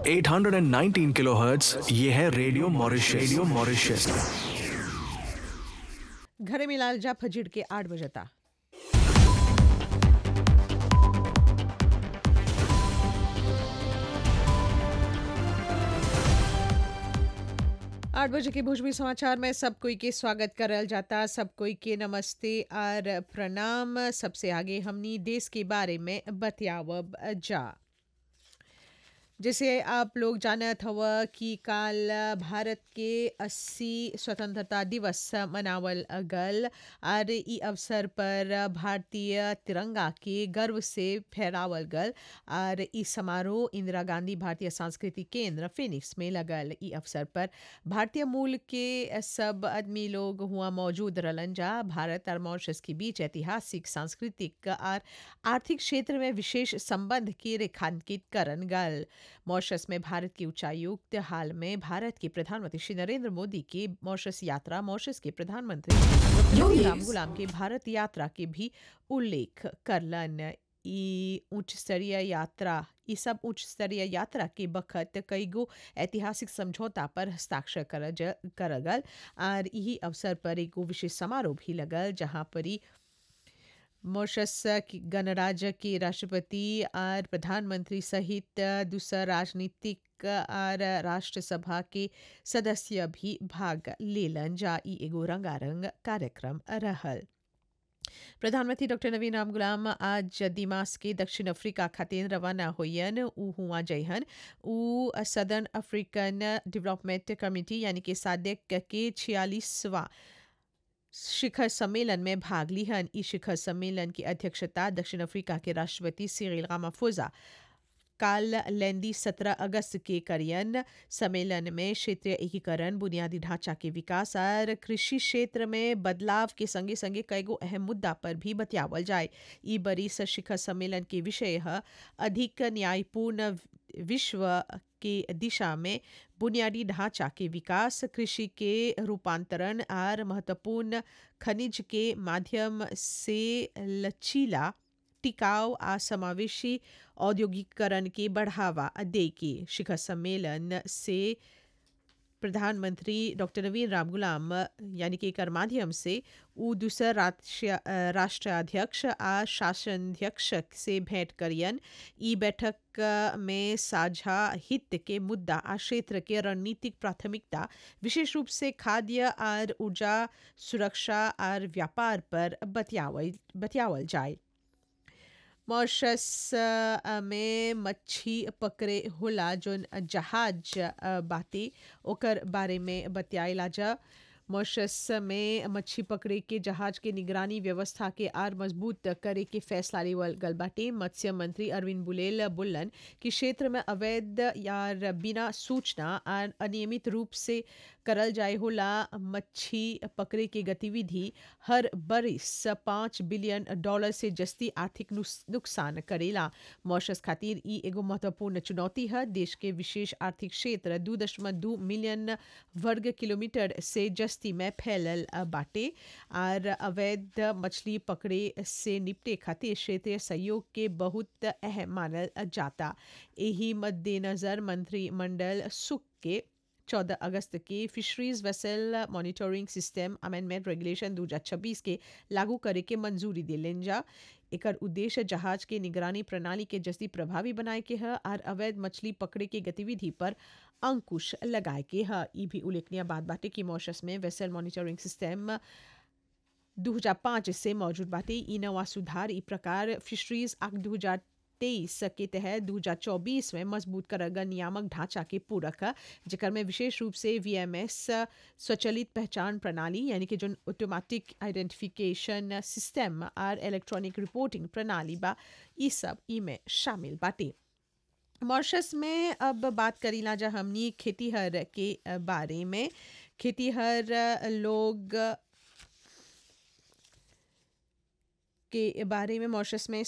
819 kilohertz ये है radio Mauritius radio Mauritius घरे मिलाल जा फजीड़ के आठ बजता आठ बजे के भोजपुरी समाचार में सब कोई के स्वागत करल जाता सब कोई के नमस्ते और प्रणाम सबसे आगे हमनी देश के बारे में बतियावब जा जैसे आप लोग जानत हव कि काल भारत के 80 स्वतंत्रता दिवस मनावल गल और ई अवसर पर भारतीय तिरंगा के गर्व से फहरावल गल और ई समारोह इंदिरा गांधी भारतीय सांस्कृतिक केंद्र फिनिक्स में लगल ई अवसर पर भारतीय मूल के सब आदमी लोग हुआ मौजूद रहलन जा भारत और मॉरिशस के बीच ऐतिहासिक सांस्कृतिक और आर्थिक क्षेत्र में विशेष संबंध के रेखांकित करन गल मॉरिशस में भारत के उच्चायुक्त हाल में भारत के प्रधानमंत्री श्री नरेंद्र मोदी की मॉरिशस यात्रा मॉरिशस के प्रधानमंत्री डॉक्टर राम गुलाम की भारत यात्रा के भी उल्लेख करलन ई उच्च स्तरीय यात्रा ई सब उच्च स्तरीय यात्रा के बखत कई गो ऐतिहासिक समझौता पर हस्ताक्षर कर कर गल और यही अवसर पर एगो विशेष समारोह भी लगल जहाँ पर ही मॉरिशस गणराज्य के राष्ट्रपति और प्रधानमंत्री सहित दूसरा राजनीतिक और राष्ट्रसभा के सदस्य भी भाग लेलन जा ई एगो रंगारंग कार्यक्रम रहल प्रधानमंत्री डॉक्टर नवीन राम गुलाम आज दिमास के दक्षिण अफ्रीका खातिर रवाना होयन ऊ हुआ जयहन ऊ सदर्न अफ्रीकन डेवलपमेंट कमेटी यानी कि सादेक के छियालीसवा शिखर सम्मेलन में भाग लिहन इस शिखर सम्मेलन की अध्यक्षता दक्षिण अफ्रीका के राष्ट्रपति सिरिल रामाफोजा काल लेंदी 17 अगस्त के करियन सम्मेलन में क्षेत्रीय एकीकरण बुनियादी ढांचा के विकास और कृषि क्षेत्र में बदलाव के संगे संगे कईगो अहम मुद्दा पर भी बतियावल जाए ई बरिस शिखर सम्मेलन के विषय है अधिक न्यायपूर्ण विश्व के दिशा में बुनियादी ढांचा के विकास कृषि के रूपांतरण और महत्वपूर्ण खनिज के माध्यम से लचीला टिकाऊ आ समावेशी औद्योगिकरण के बढ़ावा दे के शिखर सम्मेलन से प्रधानमंत्री डॉक्टर नवीन राम गुलाम यानी कि एकर माध्यम से ऊ दूसर राष्ट्राध्यक्ष आ शासनाध्यक्ष से भेंट करियन ई बैठक में साझा हित के मुद्दा आ क्षेत्र के रणनीतिक प्राथमिकता विशेष रूप से खाद्य और ऊर्जा सुरक्षा और व्यापार पर बतियावल बतियावल जाए मॉरिशस में मच्छी पकड़े होला जोन जहाज बाते ओकर बारे में बतियाला जा मॉरिशस में मच्छी पकड़े के जहाज के निगरानी व्यवस्था के आर मजबूत करे के फैसला लेवल गल बाटे मत्स्य मंत्री अरविंद बुलेल बोलन कि क्षेत्र में अवैध या बिना सूचना और अनियमित रूप से करल जाए होला मच्छी पकड़े के गतिविधि हर बरिस पाँच बिलियन डॉलर से जस्ती आर्थिक नुकसान करेला मॉरिशस खातिर ई एगो महत्वपूर्ण चुनौती है देश के विशेष आर्थिक क्षेत्र दू दशमलव दू मिलियन वर्ग किलोमीटर से जस्ती में फैलल बाटे और अवैध मछली पकड़े से निपटे खातिर क्षेत्रीय सहयोग के बहुत अहम मानल जाता यही मद्देनजर मंत्रिमंडल सुख के चौदह अगस्त के fisheries vessel monitoring system amendment regulation 2026 के लागू करे के मंजूरी दिलन जा एकर उद्देश्य जहाज के निगरानी प्रणाली के जस्ती प्रभावी बनाए के है और अवैध मछली पकड़े के गतिविधि पर अंकुश लगाए के है ई भी उल्लेखनीय बात बाटे कि मॉरिशस में वेसल मॉनिटरिंग सिस्टम 2005 से मौजूद बाटे ई नवा सुधार ई प्रकार फिशरीज एक्ट 2000 तेईस के तहत दो हजार चौबीस में मजबूत करगा नियामक ढांचा के पूरक जेकर में विशेष रूप से वीएमएस स्वचालित पहचान प्रणाली यानी कि जो ऑटोमेटिक आइडेंटिफिकेशन सिस्टम और इलेक्ट्रॉनिक रिपोर्टिंग प्रणाली बा ई सब ई में शामिल बाटे मॉरिशस में अब बात करीला जा हमनी खेतीहर के बारे में खेतीहर लोग के बारे में मॉरिशस में